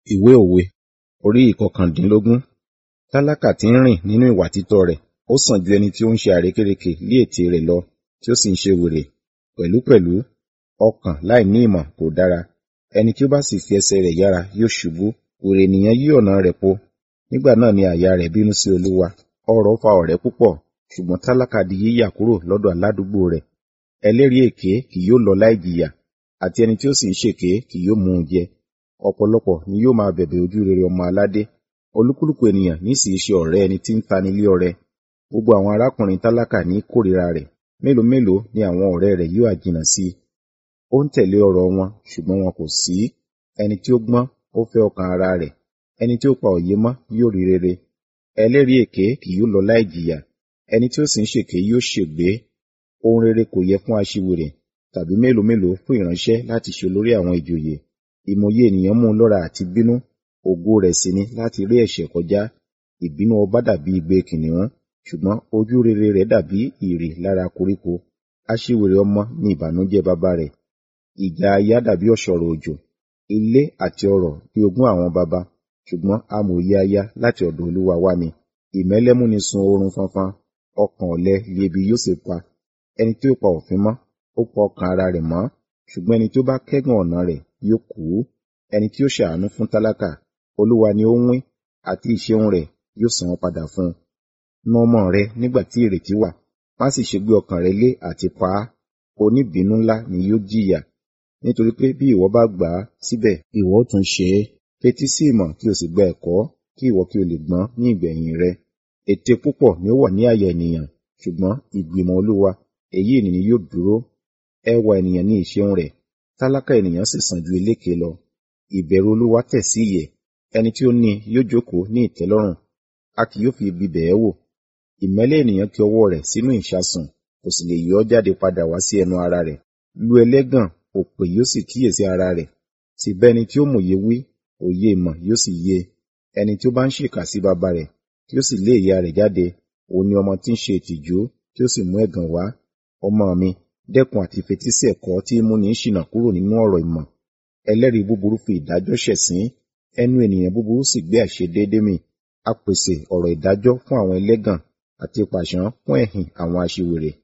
Ìwé òwe orí ìkọkàndínlógún. Tálákà tí ń rìn nínú ìwà títọ́ rẹ̀, ó sàn ju ẹni tí ó ń ṣe àrékérekè lé ètè rẹ̀ lọ, tí ó sì ń ṣe wèrè. Pẹ̀lúpẹ̀lú, ọkàn láìní ìmọ̀ kò dára. Ẹni tí ó bá sì fi ẹsẹ̀ rẹ̀ yára yóò ṣubú. Wèrè ènìyàn yí ọ̀nà rẹ̀ po. Nígbà náà ni àyà rẹ̀ bínú sí Olúwa. Ọrọ̀ fa ọ̀rẹ́ púpọ̀, ṣùgbọ́n tálákà di yíyà kúrò lọ́dọ̀ aládùúgbò rẹ̀. Ẹlẹ́rìí èké kì yóò lọ láì jìyà, àti ẹni tí ó sì ń ṣèké kì yóò mú un jẹ. Ọ̀pọ̀lọpọ̀ ni yóò máa bẹ̀bẹ̀ ojú rere ọmọ aládé. Olúkúlùkù ènìyàn ní sì í ṣe ọ̀rẹ́ ẹni tí ń tani lé ọrẹ. Gbogbo àwọn arákùnrin tálákà ní kórìíra rẹ̀. Mélòó mélòó ni àwọn ọ̀rẹ́ rẹ̀ yóò ha jìnnà sí i. Ó ń tẹ̀lé ọ̀rọ̀ wọn, ṣùgbọ́n wọn kò sí. Ẹni tí ó gbọ́n, ó fẹ́ ọkàn ara rẹ̀. Ẹni tí ó pa òye mọ́ yóò rí rere. Ẹlẹ́rìí èké kì yóò lọ láì jìyà. Ẹni tí ó sì ń ṣèké yóò ṣègbé. Ohun rere kò yẹ fún aṣiwèrè, tàbí mélòó mélòó fún ìránṣẹ́ láti ṣe olórí àwọn ìjòyè. Ìmòye ènìyàn mú un lọ́ra àti bínú, ògo rẹ̀ sì ni láti ré ẹ̀ṣẹ̀ kọjá. Ìbínú ọba dàbí igbe kìnnìún, ṣùgbọ́n ojú rere rẹ̀ dàbí ìrì lára koríko. Aṣiwèrè ọmọ ni ìbànújẹ́ baba rẹ̀. Ìjà aya dàbí ọ̀ṣọ̀rọ̀ òjò. Ilé àti ọrọ̀ bí ogún àwọn baba, ṣùgbọ́n amòye aya láti ọ̀dọ̀ Olúwa wá ni. Ìmẹ́lẹ́ múni sun oorun fánfán, ọkàn ọ̀lẹ li ebi yóò sì pa. Ẹni tí ó pa òfin mọ́, ó pa ọkàn ara rẹ̀ mọ́, ṣùgbọ́n ẹni tí ó bá kẹ́gàn ọ̀nà rẹ̀ yóò kú. Ẹni tí ó ṣàánú fún tálákà, Olúwa ni ó ń wín, àti ìṣeun rẹ̀ yóò san án padà fún un. Na ọmọ rẹ nígbà tí ìrètí wà, má sì ṣe gbé ọkàn rẹ lé àti pa á. Oníbìínú ńlá ni yóò jìyà. Nítorí pé bí ìwọ bá gbà á síbẹ̀, ìwọ ó tún ṣe é. Fetí sí ìmọ̀ kí o sì gba ẹ̀kọ́, kí ìwọ kí o lè gbọ́n ní ìgbẹ̀yìn rẹ. Ète púpọ̀ ni ó wà ní àyà ènìyàn, ṣùgbọ́n ìgbìmọ̀ Olúwa, èyí ni yóò dúró. Ẹwà ènìyàn ni ìṣeun rẹ̀, tálákà ènìyàn sì sàn ju eléke lọ. Ìbẹ̀rù Olúwa tẹ̀ sí ìyè, ẹni tí ó ní i yóò jókòó ní ìtẹ́lọ́rùn. A kì yóò fi ibi bẹ̀ ẹ́ wò. Ìmẹ́lẹ́ ènìyàn ki ọwọ́ rẹ̀ sínú ìṣasùn, kò sì lè yọ ọ́ jáde padà wá sí ẹnu ara rẹ̀. Lu ẹlẹ́gàn, òpè yóò sì kíyèsí ara rẹ̀. Sì bá ẹni tí ó mòye wí, òye ìmọ̀ yóò sì yé e. Ẹni tí ó bá ń ṣèkà sí baba rẹ̀, tí ó sì lé ìyá rẹ̀ jáde, òun ni ọmọ tí ń ṣe ìtìjú, tí ó sì mú ẹ̀gàn wá. Ọmọ mi, dẹ́kun àti fetí sí ẹ̀kọ́ tí í múni ṣìnà kúrò nínú ọ̀rọ̀ ìmọ̀. Ẹlẹ́rìí búburú fi ìdájọ́ ṣẹ̀sín, ẹnu ènìyàn búburú sì gbé àìṣedéédé mì. A pèsè ọ̀rọ̀ ìdájọ́ fún àwọn ẹlẹ́gàn, àti pàṣán fún ẹ̀hìn àwọn aṣiwèrè.